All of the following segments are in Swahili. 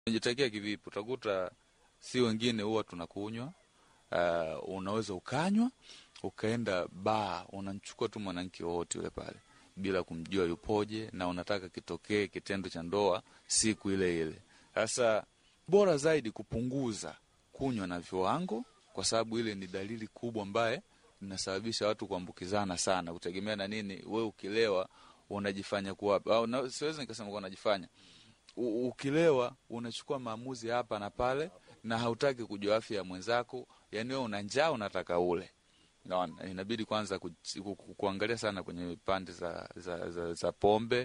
Unajitakia kivipi? Utakuta si wengine huwa tunakunywa. Uh, unaweza ukanywa ukaenda baa, unamchukua tu mwanamke wowote yule pale bila kumjua yupoje, na unataka kitokee kitendo cha ndoa siku ile ile. Sasa bora zaidi kupunguza kunywa na viwango, kwa sababu ile ni dalili kubwa ambaye inasababisha watu kuambukizana sana, kutegemea na nini. We ukilewa unajifanya kuwa au na, siwezi nikasema kuwa unajifanya U, ukilewa unachukua maamuzi hapa na pale, na hautaki kujua afya ya mwenzako. Yani wewe una njaa, unataka ule Naona inabidi kwanza ku, ku, ku, kuangalia sana kwenye pande za, za, za, za pombe,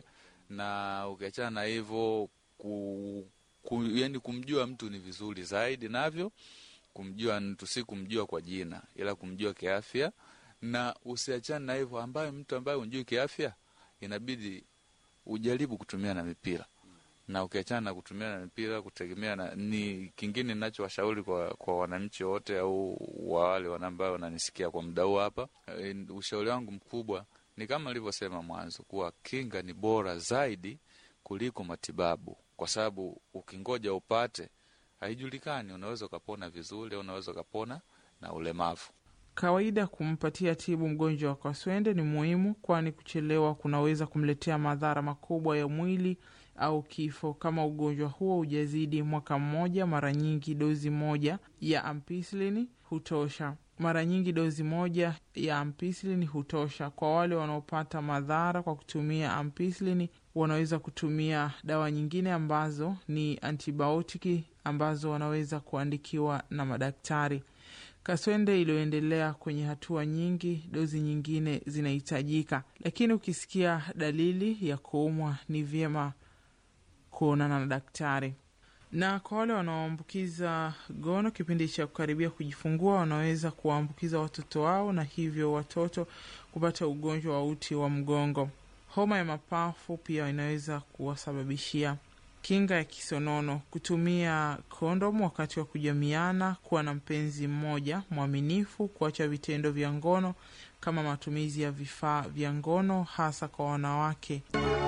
na ukiachana na hivyo ku, ku, yani kumjua mtu ni vizuri zaidi, navyo kumjua mtu si kumjua kwa jina, ila kumjua kiafya, na usiachane na hivyo, ambaye mtu ambaye unjui kiafya inabidi ujaribu kutumia na mipira na ukiachana na kutumia na mipira kutegemea na ni kingine ninachowashauri kwa, kwa wananchi wote au wa wale ambao wananisikia kwa muda huu hapa, e, ushauri wangu mkubwa ni kama nilivyosema mwanzo kuwa kinga ni bora zaidi kuliko matibabu, kwa sababu ukingoja upate haijulikani, unaweza ukapona vizuri au unaweza ukapona na ulemavu. Kawaida kumpatia tibu mgonjwa wa kaswende ni muhimu, kwani kuchelewa kunaweza kumletea madhara makubwa ya mwili au kifo. Kama ugonjwa huo hujazidi mwaka mmoja, mara nyingi dozi moja ya ampicillin hutosha. Mara nyingi dozi moja ya ampicillin hutosha. Kwa wale wanaopata madhara kwa kutumia ampicillin, wanaweza kutumia dawa nyingine ambazo ni antibiotiki ambazo wanaweza kuandikiwa na madaktari. Kaswende iliyoendelea kwenye hatua nyingi, dozi nyingine zinahitajika, lakini ukisikia dalili ya kuumwa ni vyema kuonana na daktari. Na kwa wale wanaoambukiza gono kipindi cha kukaribia kujifungua, wanaweza kuwaambukiza watoto wao na hivyo watoto kupata ugonjwa wa uti wa mgongo. Homa ya mapafu pia inaweza kuwasababishia. Kinga ya kisonono: kutumia kondomu wakati wa kujamiana, kuwa na mpenzi mmoja mwaminifu, kuacha vitendo vya ngono kama matumizi ya vifaa vya ngono hasa kwa wanawake.